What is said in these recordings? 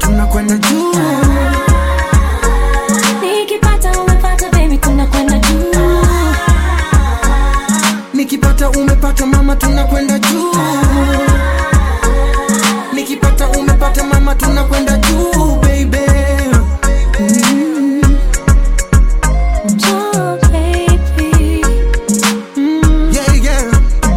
tunakwenda juu Nikipata umepata baby tunakwenda juu. nikipata umepata mama tunakwenda juu nikipata umepata mama tunakwenda juu baby mm. Oh, baby. yeah, yeah.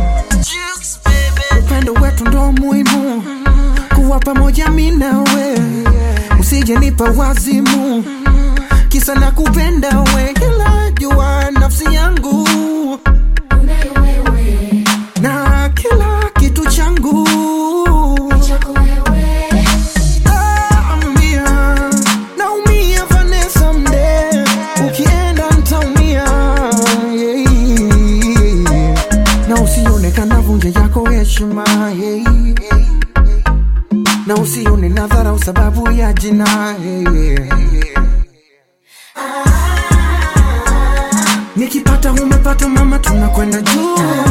upendo wetu ndo muhimu kuwa pamoja mi nawe usije nipa wazimu kisa na kupenda we ila jua nafsi yangu na kila kitu changu Naumia, naumia Vanessa mde ukienda ntaumia yeah. na usione kana vunja yako heshima yeah. na usione na dharau sababu ya jina yeah. nikipata umepata mama tunakwenda juu